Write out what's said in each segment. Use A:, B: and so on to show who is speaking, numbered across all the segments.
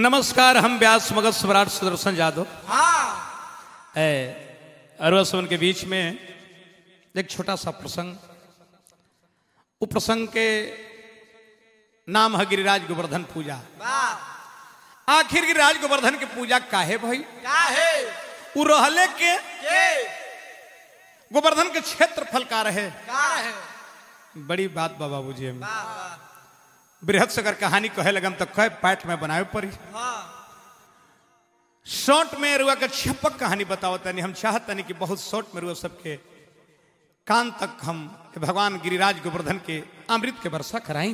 A: नमस्कार हम व्यास मगध सम्राट सुदर्शन यादव
B: हाँ
A: है अरवसवन के बीच में एक छोटा सा प्रसंग वो प्रसंग के नाम है गिरिराज गोवर्धन पूजा
B: वाह
A: आखिर गिरिराज गोवर्धन की पूजा काहे भाई
B: का है
A: वो रहले के
B: के
A: गोवर्धन के क्षेत्रफल का रहे
B: का है
A: बड़ी बात बा बाबूजी हम
B: वाह वाह
A: बृहद से अगर कहानी कहे लगम तो कहे पाठ में बनावे पड़ी
B: हाँ
A: शॉर्ट में रुआ के छपक कहानी बताओ तनी हम चाहतनी कि बहुत शॉर्ट में रुआ सबके कान तक हम भगवान गिरिराज गोवर्धन के अमृत के वर्षा कराई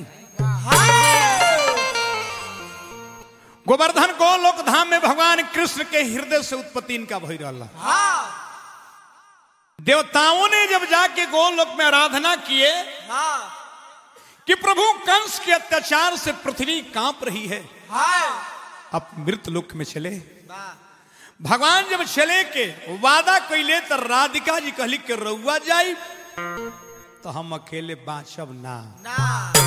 A: गोवर्धन को लोक धाम में भगवान कृष्ण के हृदय से उत्पत्ति इनका भई रहा
B: हाँ
A: देवताओं ने जब जाके गोलोक में आराधना किए
B: हाँ
A: कि प्रभु कंस के अत्याचार से पृथ्वी कांप रही है
B: हाँ
A: अब मृत लोक में चले
B: वाह
A: भगवान जब चले के वादा कैले तो राधिका जी कहली के रउआ जाई तो हम अकेले बाँचब ना
B: ना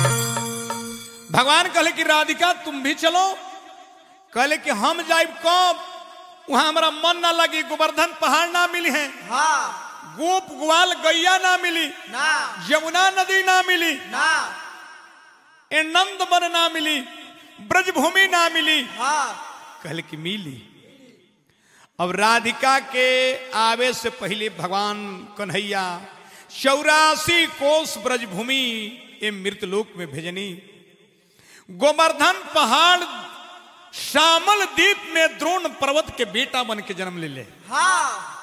A: भगवान कहले कि राधिका तुम भी चलो कहले कि हम जाइब कब वहां हमारा मन ना लगी गोवर्धन पहाड़ ना मिली है
B: हाँ
A: गोप ग्वाल गैया ना मिली
B: ना
A: यमुना नदी ना मिली
B: ना
A: ए नंद वन ना मिली ब्रजभूमि ना मिली
B: हाँ
A: कहले कि मिली अब राधिका के आवे से पहले भगवान कन्हैया चौरासी कोस ब्रजभूमि ए मृतलोक में भेजनी गोवर्धन पहाड़ श्यामल द्वीप में द्रोण पर्वत के बेटा बन के जन्म ले ले
B: हाँ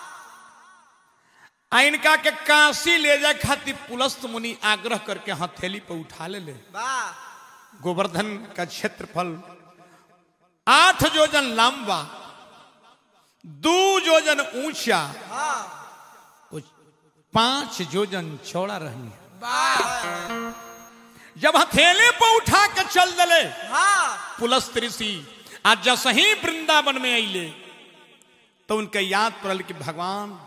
A: आ इनका के काशी ले जाए खातिर पुलस्त मुनि आग्रह करके हथेली पर उठा ले ले
B: वाह
A: गोवर्धन का क्षेत्रफल आठ योजन लंबा दो योजन ऊंचा
B: हाँ
A: और पांच योजन चौड़ा रहनी
B: वाह
A: जब हथेले पर उठा के चल दले
B: हाँ
A: पुलस्त ऋषि आज जस ही वृंदावन में अले तो उनके याद पड़ल कि भगवान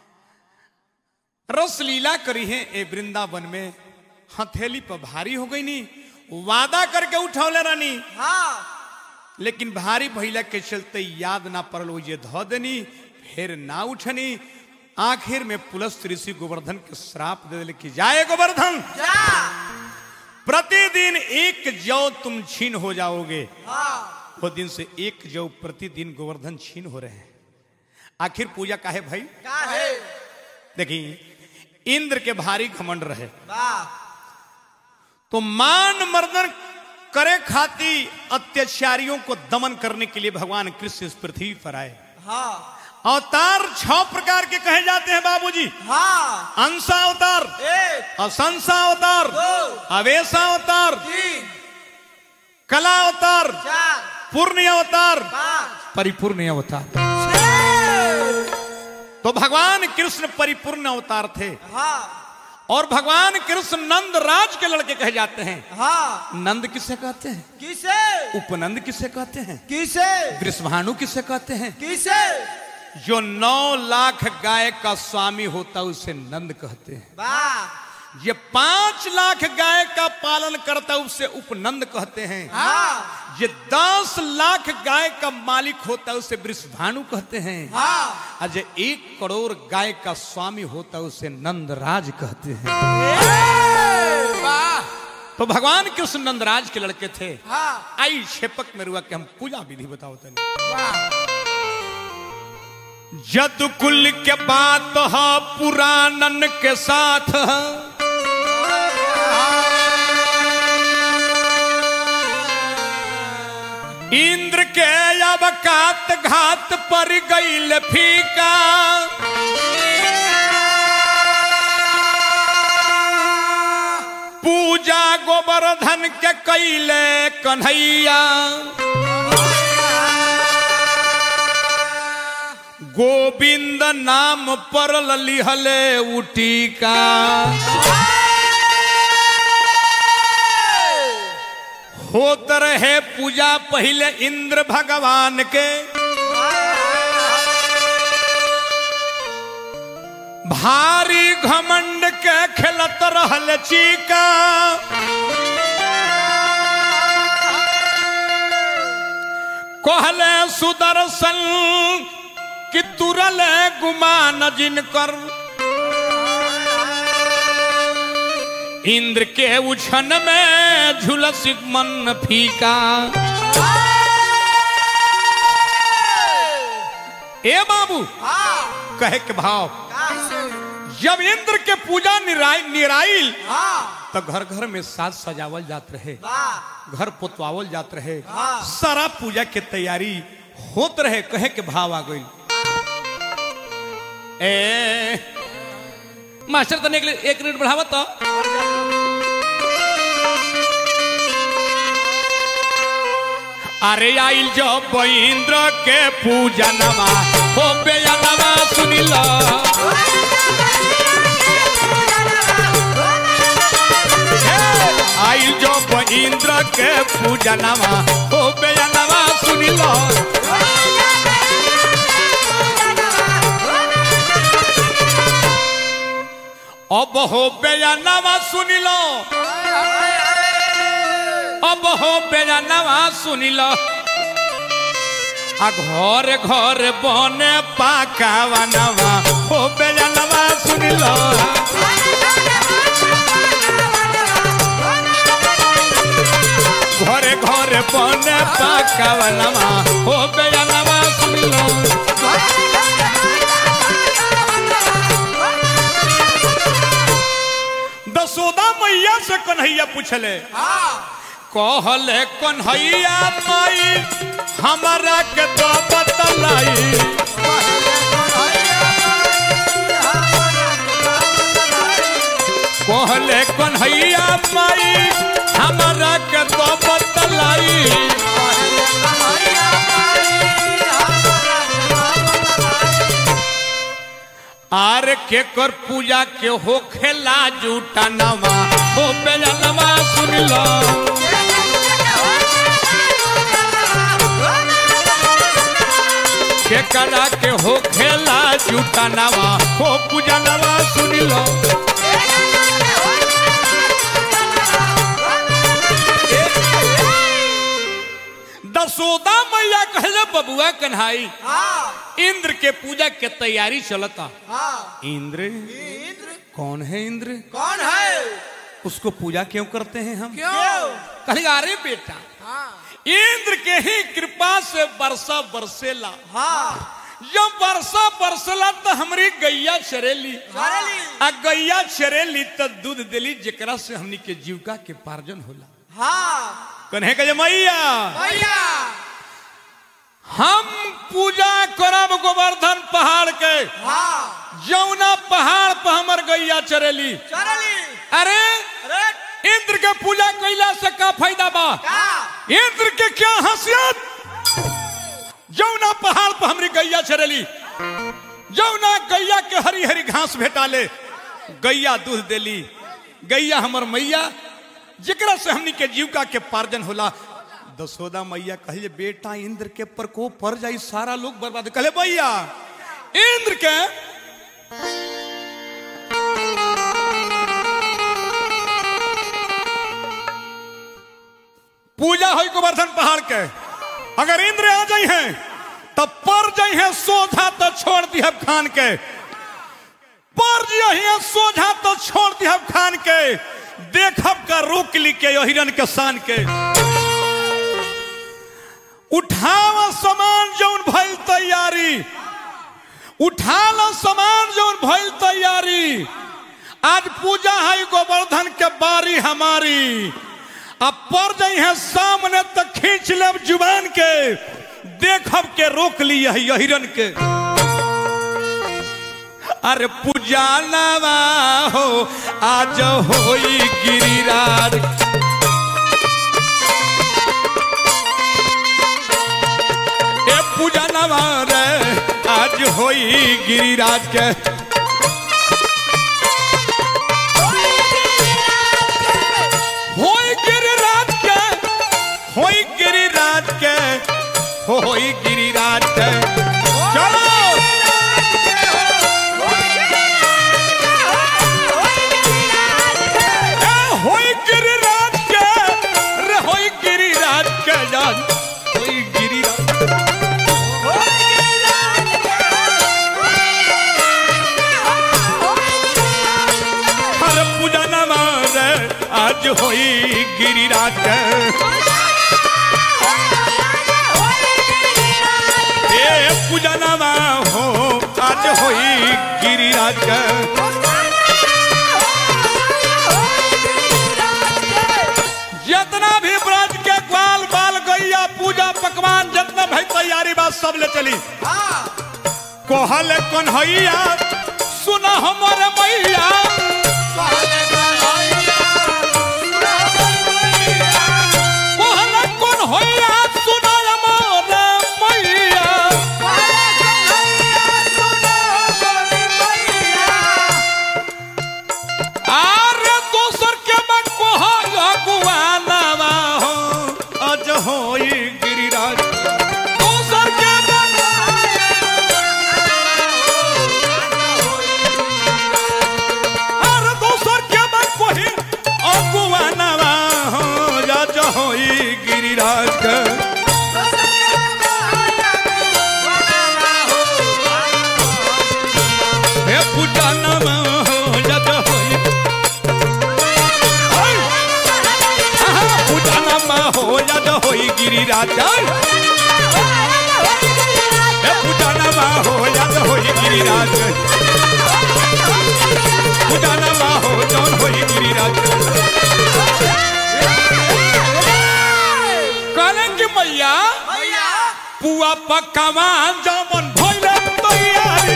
A: रस लीला करी है ए वृंदावन में हथेली पर भारी हो गई नी वादा करके उठौले रानी
B: हाँ
A: लेकिन भारी भैला के चलते याद ना पड़ल वो ये धो देनी फिर ना उठनी आखिर में पुलस्त ऋषि गोवर्धन के श्राप दे दिले कि जाए गोवर्धन
B: जा
A: प्रतिदिन एक जौ तुम छीन हो जाओगे
B: हाँ
A: वो दिन से एक जौ प्रतिदिन गोवर्धन छीन हो रहे हैं आखिर पूजा काहे भाई
B: का है
A: देखिए इंद्र के भारी घमंड रहे
B: वाह
A: तो मान मर्दन करे खाती अत्याचारियों को दमन करने के लिए भगवान कृष्ण इस पृथ्वी पर आए
B: हाँ
A: अवतार छह प्रकार के कहे जाते हैं बाबूजी
B: हाँ
A: अंशा अवतार
B: एक
A: असंसा अवतार
B: दो
A: अवेशा अवतार
B: तीन
A: कला अवतार
B: चार
A: पूर्ण अवतार
B: पाँच
A: परिपूर्ण अवतार
B: छः
A: तो भगवान कृष्ण परिपूर्ण अवतार थे
B: हाँ
A: और भगवान कृष्ण नंद राज के लड़के कहे जाते हैं
B: हाँ
A: नंद किसे कहते हैं
B: किसे
A: उपनंद किसे कहते हैं
B: किसे
A: वृषभानु किसे कहते हैं
B: किसे
A: जो नौ लाख गाय का स्वामी होता है उसे नंद कहते हैं
B: वाह
A: ये पांच लाख गाय का पालन करता है उसे उपनंद कहते हैं
B: हाँ
A: ये दस लाख गाय का मालिक होता है उसे वृषभानु कहते हैं
B: हाँ
A: और जो एक करोड़ गाय का स्वामी होता है उसे नंदराज कहते हैं
B: ए, वाह
A: तो भगवान कृष्ण नंदराज के लड़के थे
B: हाँ
A: आई क्षेपक में रुआ के हम पूजा विधि बताओ तनी
B: वाह
A: जद कुल के बात है पुराणन के साथ इंद्र के अवकात घात पर गईल फीका पूजा गोवर्धन के कैले कन्हैया गोविंद नाम पर लिहले उटीका होत रहे पूजा पहले इंद्र भगवान के भारी घमंड के खेलत रहल चीका कह सुदर्शन कि तुरल गुमान जिनकर इंद्र के उछन में झुलस मन फीका ए बाबू
B: हाँ
A: कहे के भाव
B: कैसे
A: जब इंद्र के पूजा निराई निराइल
B: हाँ
A: तो घर घर में साज सजावल जात रहे
B: वाह
A: घर पोतवावल जात रहे
B: हाँ।
A: सारा पूजा के तैयारी होत रहे कहे के भाव आ गई ए मास्टर तने एक, एक मिनट बढ़ावा तो अरे आइल जब इंद्र के पूजा नवा हो बेनवा सुनिला आइल जब इंद्र के पूजा नवा हो बेनवा सुनिला अब हो बेनवा सुनिलो अब हो बेनवा सुनिलो आ घर घर बने पाकावा नवा हो बेनवा सुनिलो घरे घरे बने पाकावा नवा हो बेनवा सुनिलो दसोदा मैया से कन्हैया पूछले
B: हाँ
A: कहले कन्हैया माई हमारा के तो बतलाई कहले कन्हैया माई हमारा के तो बतलाई आर के कर पूजा के हो खेला जूटा नवा हो बेलनवा सुन लो के करा के हो खेला जूटा नवा हो पूजा नवा सुन लो दसोदा मैया कहले बबुआ कन्हाई
B: हाँ
A: इंद्र के पूजा के तैयारी चलता
B: हाँ
A: इंद्र
B: इंद्र
A: कौन है इंद्र
B: कौन है
A: उसको पूजा क्यों करते हैं हम
B: क्यों
A: कहले अरे बेटा
B: हाँ
A: इंद्र के ही कृपा से वर्षा बरसेला
B: हाँ
A: जब वर्षा बरसला तो हमारी गैया चरेली
B: चरेली।
A: आ गैया चरेली तो दूध देली जेकरा से हमनी के जीविका के पार्जन होला
B: हाँ
A: कन्हे कहे मैया
B: भैया
A: हम पूजा करब गोवर्धन पहाड़ के
B: हाँ
A: जौना पहाड़ पर हमर गैया चरेली
B: चरली
A: अरे
B: अरे
A: इंद्र के पूजा कैला से का फायदा बा
B: क्या
A: इंद्र के क्या हंसियत जौना पहाड़ पर हमरी गैया चरेली जौना गैया के हरी हरी घास भेटाले गैया दूध देली गैया हमर मैया जेकरा से हमनी के जीविका के पार्जन होला दसोदा मैया कहले बेटा इंद्र के प्रकोप पड़ जाई सारा लोग बर्बाद कहले भैया इंद्र के पूजा हो गोवर्धन पहाड़ के अगर इंद्र आ जाई हैं तब पर जाई हैं सोझा तो छोड़ दी खान के पर जाई सोझा तो छोड़ दी खान के देखब का रोक ली के यो हिरन के शान के उठाव सामान जौन भइल तैयारी उठाल सामान जौन भइल तैयारी आज पूजा है गोवर्धन के बारी हमारी अब पर जाई है सामने तक खींच लेब जुबान के देखब के रोक ली है हिरन के अरे पूजा नवा हो आज होई गिरिराज ए पूजा नवा रे आज होई गिरिराज के होई गिरिराज के होई गिरिराज के होई गिरिराज के चलो ए होई गिरिराज के रे होई गिरिराज के जान होई गिरिराज आज होई गिरिराज के ए पूजनवा हो आज होई गिरिराज के जितना भी ब्रज के ग्वाल बाल गैया पूजा पकवान जितना भाई तैयारी बात सब ले चली कोहल कन्हैया सुना हमर मैया कोहल कन्हैया सुना हमर मैया आरे दोसर के बा कोहल गुआनावा हो अज होई गिरिराज दोसर के बा आरे दोसर के बा कोही अगुआनावा हो अज होई गिरिराज के हे पूजनवा हो अज होई आहा, पूजनवा हो अज होई गिरिराज हे पूजनवा हो अज होई गिरिराज पूजनवा हो जौन होई गिरिराज कहलन कि मैया पुआ पकवान जमन भइले तैयारी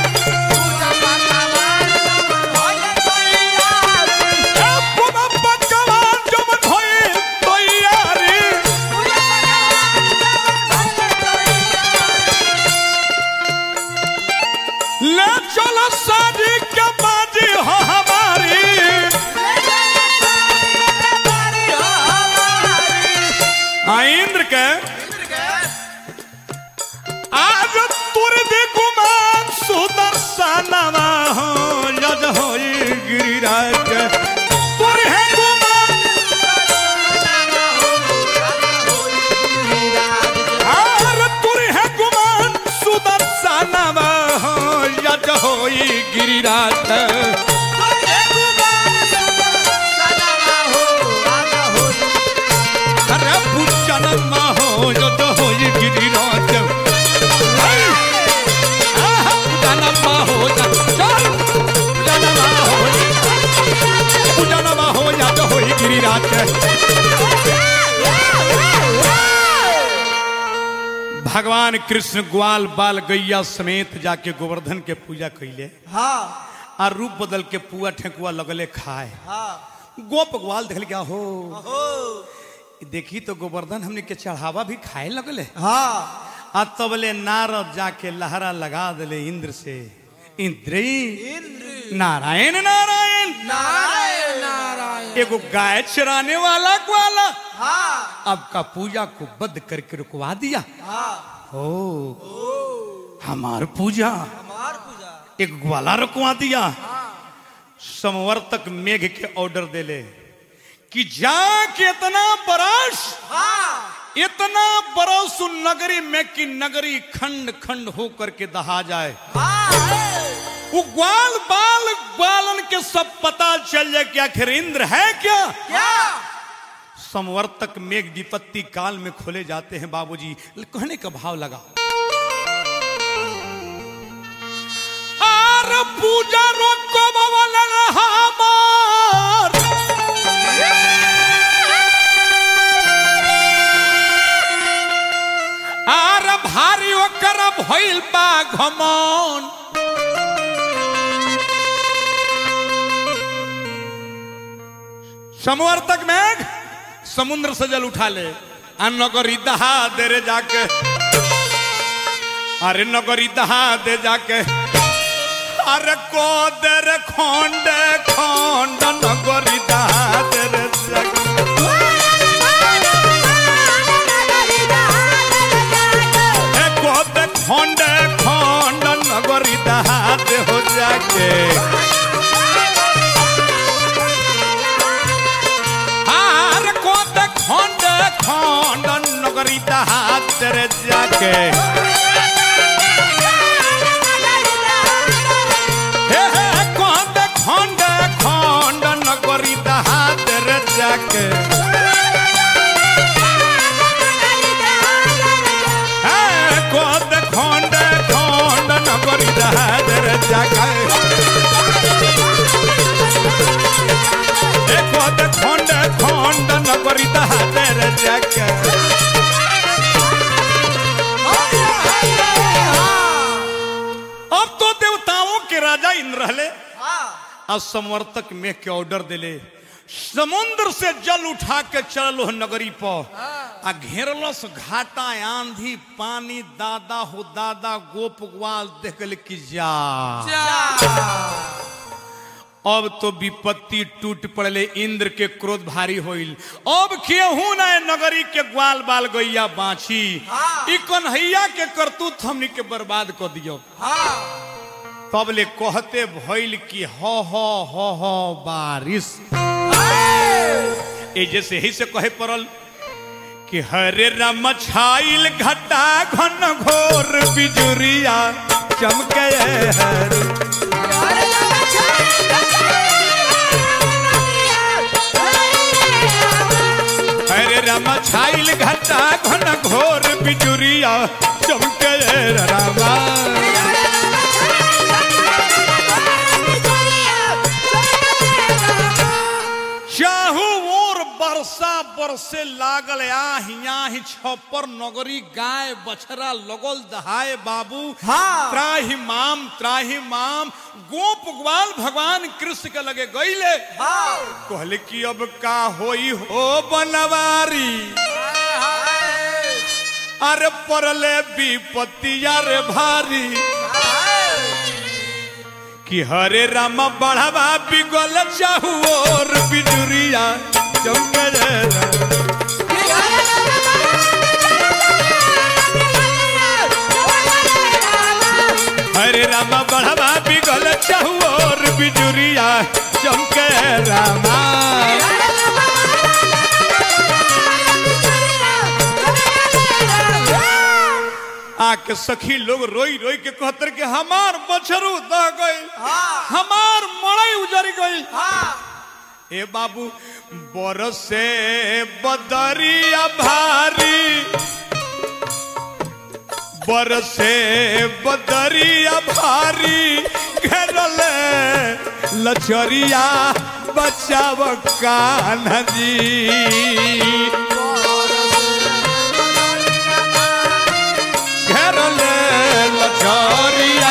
A: ए पुआ पकवान जमन भइले तैयारी ले चलो शादी के बाजी हो हमारी हाँ इंद्र के आज तुर दे गुमान सुदर्शनवा हो यज होई गिरिराज के तुर है गुमान आर तुर है गुमान सुदर्शनवा हो यज होई गिरिराज के अरे पूजनमा हो यज होई गिरिराज हाय! आहा, पूजनमा हो यज चल! पूजनमा हो पूजनमा हो यज होई गिरिराज के भगवान कृष्ण ग्वाल बाल गैया समेत जाके गोवर्धन के पूजा कैले आ रूप बदल के पुआ ठेकुआ लगले खाए गोप ग्वाल देखल क्या हो देखी तो गोवर्धन हमने के चढ़ावा भी खाए लगले आ तबले नारद जाके लहरा लगा दिले इंद्र से इंद्र नारायण नारायण
B: नारायण नारायण
A: एगो गाय चराने वाला ग्वाला
B: हाँ
A: आपका पूजा को बंद करके रुकवा दिया
B: हाँ
A: हो हमार पूजा
B: हमार पूजा
A: एक ग्वाला रुकवा दिया संवर्तक मेघ के ऑर्डर देले कि जाके इतना बरस
B: हाँ
A: इतना बरस उन नगरी में कि नगरी खंड खंड होकर के दहा जाए
B: हाँ
A: वो ग्वाल बाल ग्वालन के सब पता चल जाए कि आखिर इंद्र है क्या
B: क्या
A: संवर्तक मेघ विपत्ति काल में खोले जाते हैं बाबूजी कहने का भाव लगा आर पूजा रोको बवलन हमार आर भारी ओकर भइल बा घमौन संवर्तक मेघ समुद्र से जल उठा ले आ नगरी दहा दे रे जाके अरे नगरी दहा दे जाके अरे को दे रे खोंड खोंड नगरी दहा दे रे जाके ए को दे खोंड खोंड नगरी दहा दे हो जाके आर को दे खोंड खोंड नगरी दहा दे रे जाके हे हे खंड खंड खंड नगरी दहात रे जाके हाँ, कोद खोंड खोंड नगरी दहादर जाके ए कोद खोंड खोंड नगरी दहादर जाके अब तो देवताओं के राजा इंद्र रहले आ संवर्तक में के ऑर्डर दिले समुद्र से जल उठा के चलो नगरी पर आ घेरलस घाटा आंधी पानी दादा हो दादा गोप ग्वाल देख गइल कि जा अब तो विपत्ति टूट पड़ले इंद्र के क्रोध भारी होइल अब केहू न नगरी के ग्वाल बाल गैया बाछी ई कन्हैया के करतूत हमनी के बर्बाद कर दियो तब ले कहते भइल कि ह ह ह ह बारिश ए जैसे ही से कहे पड़ल कि हरे राम छाइल घटा घन घोर बिजुरिया चमके हर हरे राम छाइल घटा घन घोर बिजुरिया चमके रामा चाहू ओर बरसा बरसे लागल आही आही छपर नगरी गाय बछरा लगल दहाए बाबू
B: हाँ।
A: त्राही माम त्राही माम गोप ग्वाल भगवान कृष्ण के लगे गईले कहले कि अब का होई हो बनवारी अरे परले विपत्ति अरे भारी कि हरे राम बढ़ावा बिगल चाहू और बिजुरिया चमके रे हरे राम बढ़ावा बिगल चाहू और बिजुरिया चमके रामा आके सखी लोग रोई रोई के कहतर के हमार बछरू दह गई हमार मड़ई उजर गई ए बाबू बरसे बदरिया भारी बरसे बदरिया भारी घेरल लचरिया बचाव कान्हा जी घेरल लचरिया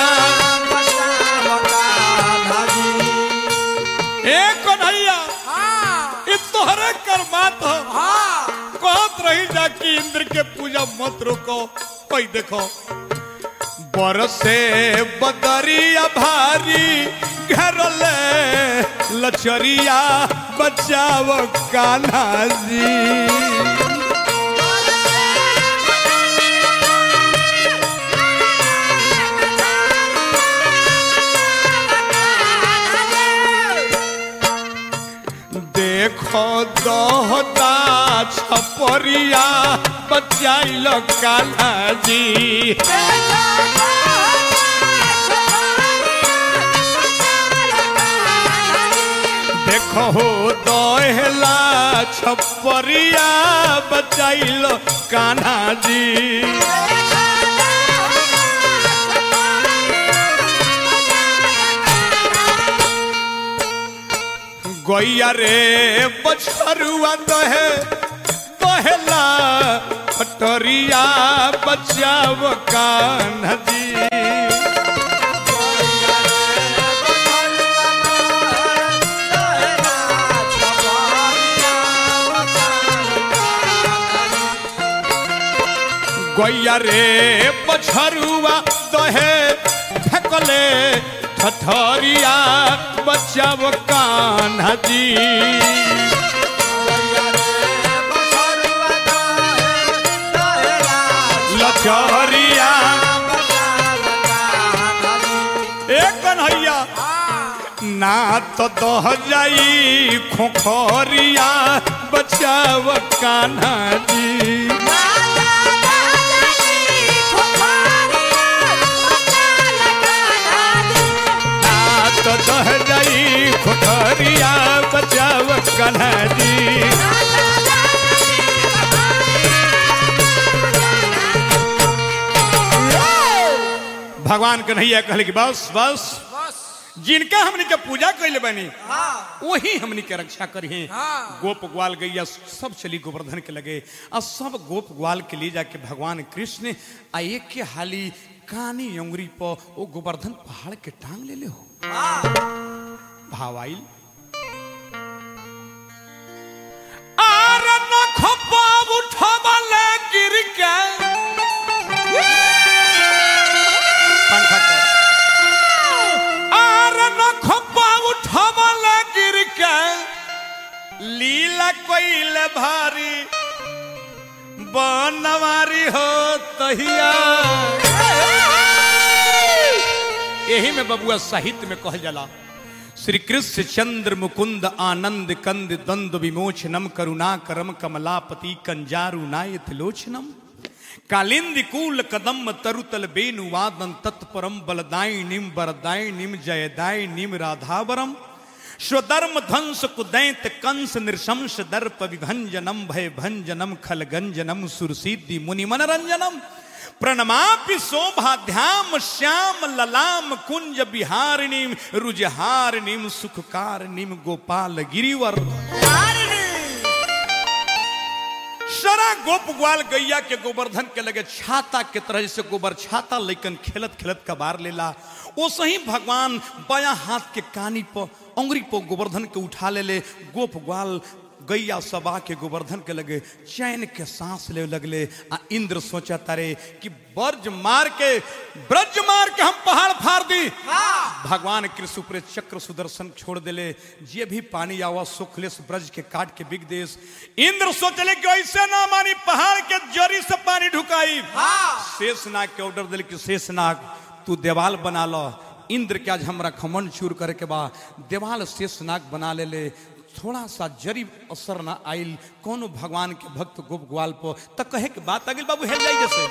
A: ए कन्हैया ई तोहरे कर्मात हो कहत रही जा कि इंद्र के पूजा मत रोको कोई देखो बरसे बदरिया भारी घेरल लचरिया बचाव कान्हा जी देखो दहता छपरिया बचाइल कान्हा जी देखो हो दहला छपरिया बचाइल कान्हा जी गैया रे बछरुआ दहे दहेला फटरिया बचाव कान्हा जी गैया रे बछरुआ दहे फेकले ठठरिया बचाव कान्हा जी लचहरिया ए कन्हैया ना तो दह जाई खोखरिया बचाव कान्हा जी ना तो दह जाई खोखरिया बचाव कान्हा जी भगवान कन्हैया कहले कि बस बस
B: बस
A: जिनका हमने के पूजा कैले बनी
B: हाँ
A: वही हमने के रक्षा करी
B: हाँ।
A: गोप ग्वाल गैया सब चली गोवर्धन के लगे और सब गोप ग्वाल के लिए जाके भगवान कृष्ण आ एक के हाली कानी अंगुरी पर वो गोवर्धन पहाड़ के टांग ले ले हो
B: हाँ
A: भाव आइल आर नखपा उठबले गिर के पंखा कर आर नखपा उठबले गिर के लीला कोइल भारी बनवारी हो तहिया यही में बबुआ साहित्य में कहल जाला श्री कृष्ण चंद्र मुकुंद आनंद कंद द्वंद विमोचनम करुणा करम कमलापति कंजारु नायथ लोचनम कालिंदी कूल कदम तरुतल बेनु वादन तत्परम बलदायिनीम वरदायिनीम जयदायिनीम राधावरम स्वधर्म ध्वंस कुदैत कंस नृशंस दर्प विभंजनम भय भंजनम खलगंजनम सुरसिद्धि मुनि मनरंजनम प्रणमापि शोभाध्याम श्याम ललाम कुंज बिहारिणीम रुजहारिणीम सुखकारिणीम गोपाल गिरिवर सरा गोप ग्वाल गैया के गोवर्धन के लगे छाता के तरह से गोबर छाता लेकिन खेलत खेलत कबार लेला वो सही भगवान बाया हाथ के कानी पर अंगुरी पर गोवर्धन के उठा ले ले गोप ग्वाल गैया सबा के गोवर्धन के लगे चैन के सांस ले लगले आ इंद्र सोचा तारे कि ब्रज मार के ब्रज मार के हम पहाड़ फाड़ दी भगवान कृष्ण ऊपर चक्र सुदर्शन छोड़ देले जे भी पानी आवा सुखलेस ब्रज के काट के बिग देश इंद्र सोचले कि ऐसे ना मानी पहाड़ के जरी से पानी ढुकाई शेषनाग के ऑर्डर दिले कि शेषनाग तू देवाल बना लो इंद्र के आज हमरा खमन चूर करे के बा देवाल शेषनाग बना ले ले थोड़ा सा जरी असर ना आइल कोनो भगवान के भक्त गोप ग्वाल पर त कहे के बात अगिल बाबू हेल जाई जैसे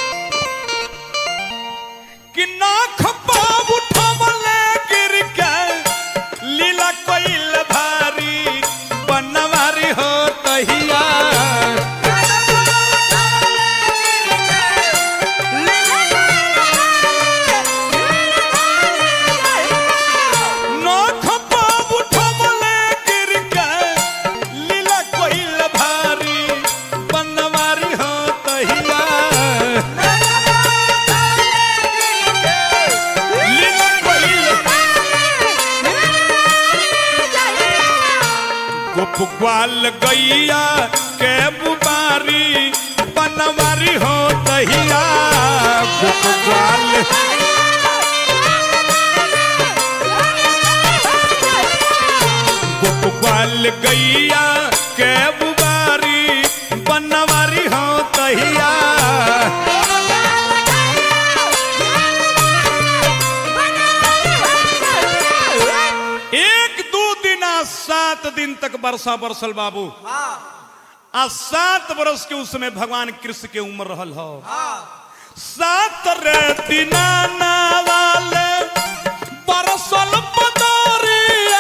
A: कि नाख पाव उठवले गिर के लीला कोइल भारी बनवारी हो तहिया नाख पाव उठवले गिर के लीला कोइल भारी बनवारी हो तहिया लीला कोइल गोप ग्वाल गैया के बुबारी बनवारी हो तहिया गोप ग्वाल गोप ग्वाल गैया के बुबारी बनवारी हो तहिया एक दू दिन आ सात दिन तक वर्षा बरसल बाबू आ सात वर्ष के उसमें भगवान कृष्ण के उम्र रहल हो सात रे दिना वाले बरसल पदरिया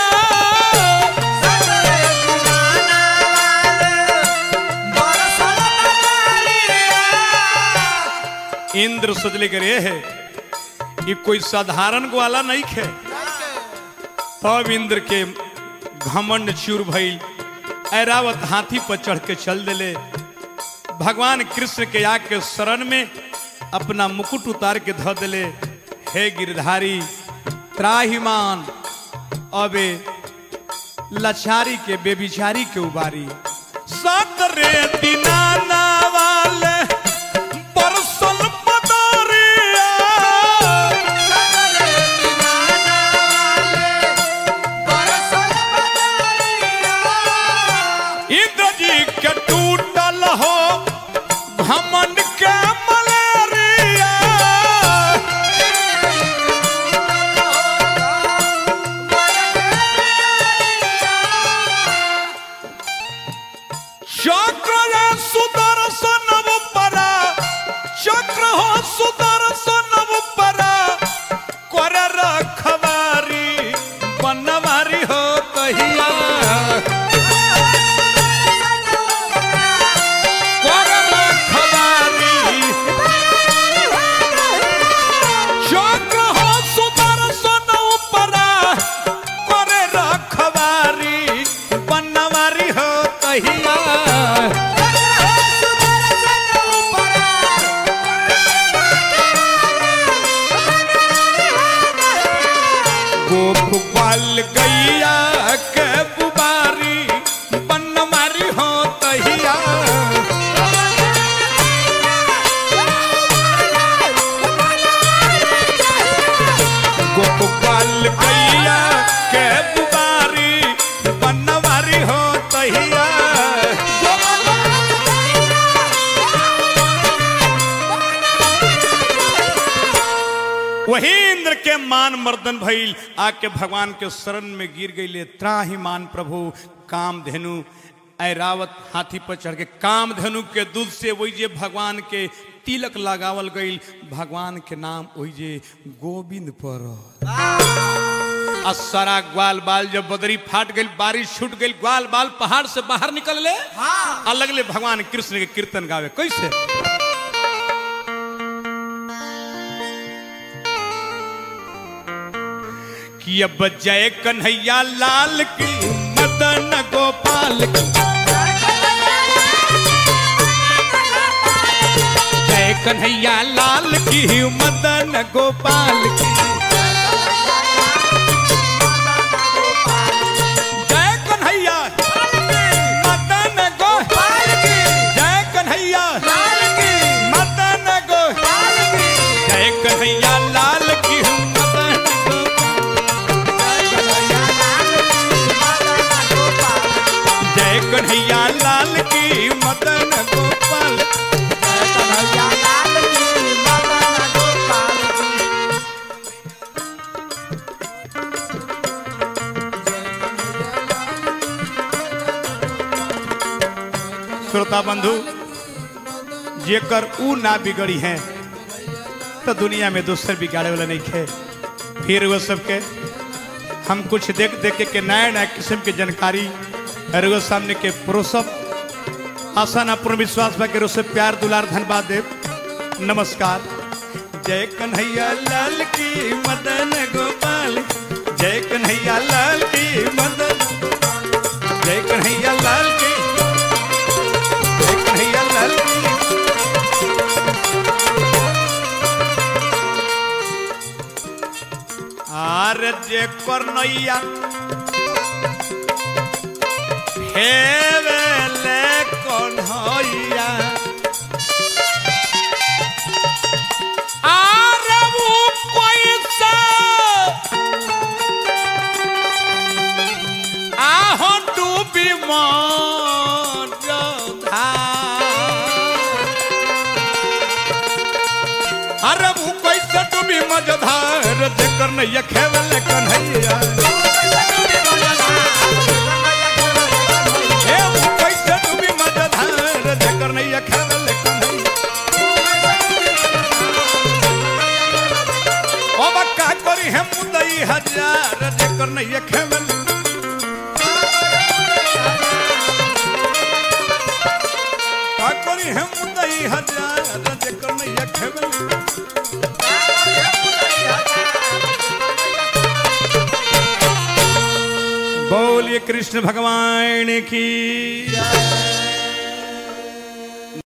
A: इंद्र सोचले करे है ये कोई साधारण ग्वाला नहीं खे तब इंद्र के घमंड चूर भइल ऐरावत हाथी पर चढ़ के चल दिले भगवान कृष्ण के आके शरण में अपना मुकुट उतार के धो दिले हे गिरधारी त्राहिमान अबे लचारी के बेबिचारी के उबारी सात रे दिनाना वाले बरसल पदारिया इंद्र जी के टूटल हो घमंड के मलेरिया चक्र रे सुदर्शन परा चक्र हो सुदर्शन परा कर रखवारी बनवारी हो कहिया कर रखवारी चक्र हो गोपाल गैया के बुबारी बन मारी हो तहिया गोपाल गैया के बुबारी बन मारी हो तहिया वही इंद्र के मान मर्दन भइल आके भगवान के शरण में गिर गई त्राही मान प्रभु काम धेनु ऐरावत हाथी पर चढ़ के काम धेनु के दूध से वही जे भगवान के तिलक लगावल गई भगवान के नाम वही जे गोविंद पर आ सारा ग्वाल बाल जब बदरी फाट गई बारिश छूट गई ग्वाल बाल पहाड़ से बाहर निकल ले
B: हाँ।
A: आ लगले भगवान कृष्ण के कीर्तन गावे कैसे कि अब जय कन्हैया लाल की मदन गोपाल की जय कन्हैया लाल की मदन गोपाल की जय कन्हैया मदन गोपाल की जय कन्हैया मदन गोपाल जय कन्हैया लाल की मदन गोपाल जय कन्हैया लाल की मदन गोपाल श्रोता बंधु जेकर ऊ ना बिगड़ी है तो दुनिया में दूसर बिगाड़े वाला नहीं खे फिर वो सबके हम कुछ देख देख के, के नया नया किस्म के जानकारी और वो सामने के प्रोसप आसान अपूर्ण विश्वास बा के से प्यार दुलार धन्यवाद देव नमस्कार जय कन्हैया लाल की मदन गोपाल जय कन्हैया लाल की मदन जय कन्हैया लाल की जय कन्हैया लाल की आर जे करनैया हे वेले कन्हैया आर वो कैसे आहो डूबी मन अरे वो कैसे डूबी मजधार जेकर नैया खेवल कन्हैया हे वो कैसे डूबी मजधार जेकर नैया खेवल कन्हैया ओ बक्का करी है मुदई हजार जेकर नैया खेवल का करी है मुदई हजार जेकर नैया खेवल बोलिए कृष्ण भगवान की